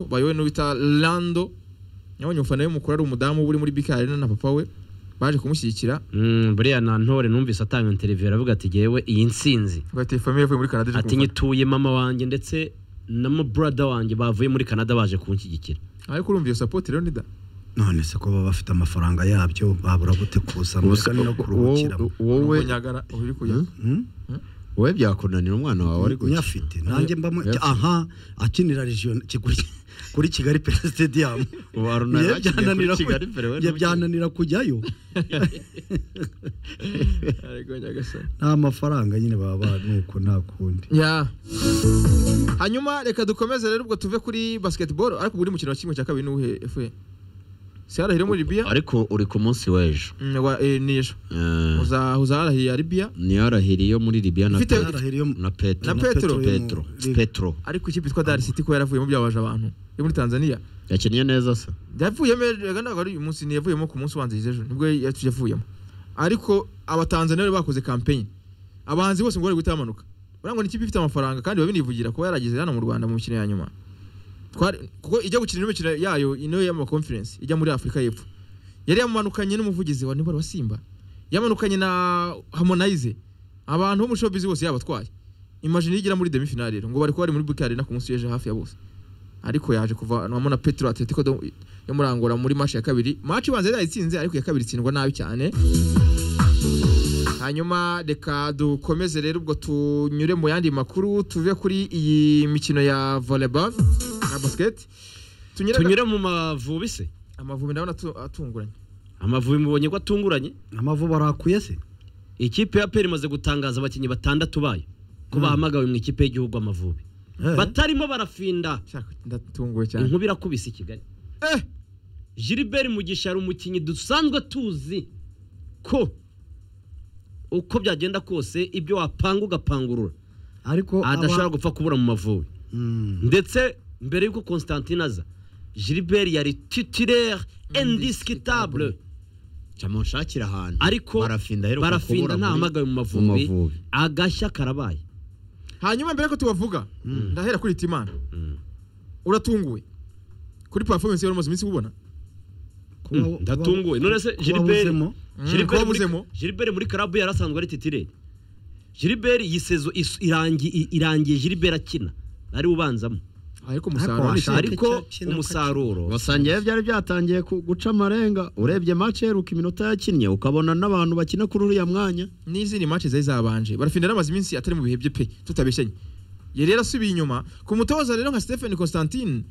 bayobowe n'uwo bita rando nyabonye umufana we mukuru ari umudamu uba uri muri bika arena na papa we baje kumushyigikira Mm, buriya na ntore numvise atanga interviyo aravuga ati yewe iyi nsinzi bagateye famiye yavuye muri canada aje ati kumufana. nyituye mama wanjye ndetse na muburada wanjye bavuye muri canada baje kunshyigikira ariko urumva iyo sapoti rero nida none se ko baba bafite amafaranga yabyo babura gute kuza muri kane no kuruhukiramo wowe wowe nyagara uri kujya Hmm? wowe byakunanira umwana wawe ari gutya nyafite nanjye mbamo Nyafite. aha akinira region Kiguri- kuri kigali pera stadium ubu haruna Ye yagiye byananira kuri kigali pere we ku- ye byananira kujyayo ariko nyagasani nta mafaranga nyine baba nuko nta kundi ya hanyuma reka dukomeze rero ubwo tuve kuri basketball ariko buri mukino wa kimwe cya kabiri n'uwuhe efe siyarahire muri libiya ariko uri ku munsi w'ejo Mm, wa- eh, ni ejo Eh, Uza- uzaharahiye ya libiya niyo arahiriye muri libiya na Ifite- Pe- Yarahiriye mu- na petro na Petro. petro petro ariko ikipe yitwa Dar City ko yaravuyemo byabaje abantu yo muri Tanzania yakinnye neza se yavuyemo ejo reka ntabwo ari uyu munsi ni yavuyemo ku munsi ubanziriza ejo nibwo yatu- yavuyemo ariko abatanzaniya bari bakoze kampeni abahanzi bose ngo bari guhita bamanuka buriya ngo ni ikipe ifite amafaranga kandi biba binivugira kuba yarageze hano mu Rwanda mu mikino ya nyuma Twari- kuko ijya gukina indi mikino yayo ino y'amakonferensi ijya muri Afurika y'Epfo yari yamanukanye n'umuvugizi wa Nibora wa Simba yamanukanye na Harmonize abantu bo muri showbiz bose yabatwaye imagine iyo igera muri demi finale rero ngo bari kuba bari muri Buki Arena ku munsi w'ejo hafi ya bose ariko yaje kuvanwamo na Petro Atletico do- yo muri Angola muri match ya kabiri match ibanza yari yayitsinze ariko iya kabiri itsindwa nabi cyane hanyuma reka dukomeze rero ubwo tunyure mu yandi makuru tuve kuri iyi mikino ya volleyball na basket tunyure tunyure mu mavubi se amavubi ndabona atu- atunguranye amavubi mubonye ko atunguranye amavubi arakuye se ikipe ya peri imaze gutangaza abakinnyi batandatu bayo ko bahamagawe mu ikipe y'igihugu amavubi Eh. batarimo barafinda Shaka, ndatunguwe cyane inkuba irakubise i kigali eh gilbert mugisha ari umukinnyi dusanzwe tuzi ko uko byagenda kose ibyo wapanga ugapangurura ariko aba- adashobora gupfa kubura mu mavubi Mm. ndetse mbere y'uko constantine aza gilbert yari titulaire indiscutable camunshakira ahantu ariko barafinda aheruka barafinda kubura muri- nta hamagaye mu mu mavubi Mavubi. agashya karabaye hanyuma mbere ko tubavuga ndahera kuri Timana Mm. uratunguwe kuri performance yari umaze iminsi ubona Kuba- Mm, ndatunguwe. None se kuba Gilbert- wuzemo. Mm, Gilbert muri- twabuzemo. Gilbert muri karabu yari asanzwe ari titire Gilbert iyi sezo is- irangi- i- irangiye Gilbert akina ari ubanzamo ariko umusaruro washa- ni- Ashaka ariko icyo akina umusaruro wasangiye byari byatangiye ku- guca amarenga urebye match iheruka iminota yakinnye ukabona n'abantu bakina kuri uriya mwanya n'izindi match zari zabanje barafinda n'amaze iminsi atari mu bihe bye pe tutabeshenye yari yarasubiye inyuma ku mutoza rero nka Stephen Constantine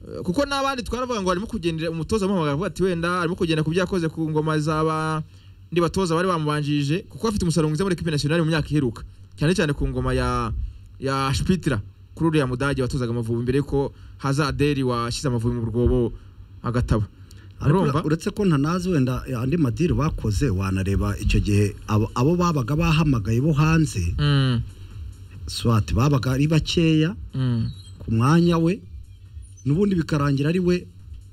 eh, kuko n'abandi twaravuga ngo arimo kugendera umutoza amuhamagara avuga ati wenda arimo kugenda ku byo yakoze ku ngoma zaba ndi batoza bari bamubanjije kuko afite umusaruro mwiza muri equipe nationale mu myaka iheruka cyane cyane ku ngoma ya ya Spitler kuri uriya mudage watozaga amavubi mbere ko haza Adeli washyize amavubi mu rwobo agatabo Ariko urumva uretse ko ntanazi wenda andi madiri bakoze wanareba icyo gihe abo abo babaga bahamagaye bo hanze Mm, swati babaga ari bakeya mm. ku mwanya we n'ubundi bikarangira ari we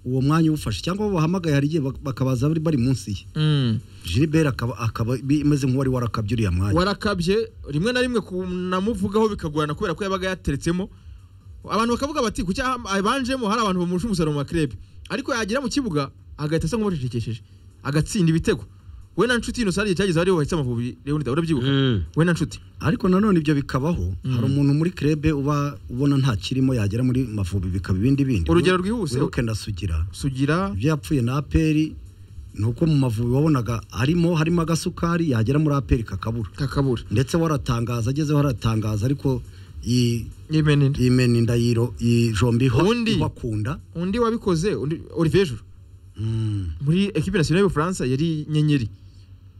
uwo mwanya uwufashe cyangwa abo bahamagaye hari igihe bak- bakabaza bari bari munsi ye Mm. Gilbert akaba akaba imeze nk'uwari warakabye uriya mwanya warakabye rimwe na rimwe kunamuvugaho bikagorana kubera ko yabaga yateretsemo abantu bakavuga bati kuki aha- abanjemo hari abantu bamurusha umusaruro mu makrebe ariko yagera mu kibuga agahita asa nk'ubacecekesheje agatsinda ibitego we na nshuti yino sariye cyageze ariho wahitse amavubi leonida urabyibuka Mm. we na nshuti ariko nanone ibyo bikabaho hari umuntu muri krebe uba ubona nta kirimo yagera muri mavubi bikaba ibindi bindi Urugero rwihuse. wiruke ndasugira sugira ibyo yapfuye na aperi ni uko mu mavubi wabonaga harimo harimo agasukari yagera muri aperi kakabura kakabura ndetse waratangaza agezeho aratangaza ariko yi- yemenina yimena inda yiro- yijombiho Ubundi- ibakunda undi wabikoze undi Olivier Giroud Mm. muri equipe nationale y'Ubufaransa yari nyenyeri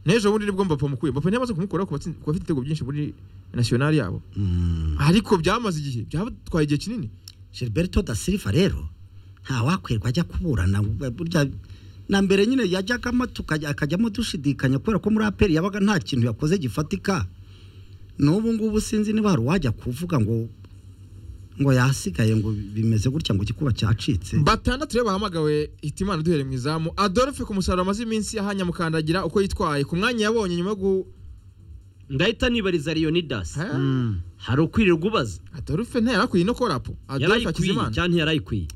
n'ejo bundi nibwo Mbappé mukuye Mbappé ntiyamaze kumukuraho ku batsin- ku bafite ibitego byinshi muri nationale yabo Mm. ariko byamaze igihe byatwaye igihe kinini Gilberto da Silva rero nta wakwirwa ajya kuburana burya na mbere nyine yajyagamo tukajya- akajyamo dushidikanya kubera ko muri aperi yabaga nta kintu yakoze gifatika n'ubu ngubu sinzi niba hari uwajya kuvuga ngo ngo yasigaye ngo bimeze gutya ngo igikuba cyacitse batandatu rero bahamagawe hitimana duhere mu izamu adolphe ku musaruro amaze iminsi ahanyamukandagira uko yitwaye ku mwanya yabonye nyuma yo gu ndahita nibariza leonidas Ha? Mm. hari ukwirirwa ubaza adolphe ntiyari akwiye no korapo adolphe yarayikwiye akizimana cyangwa ntiyarayikwiye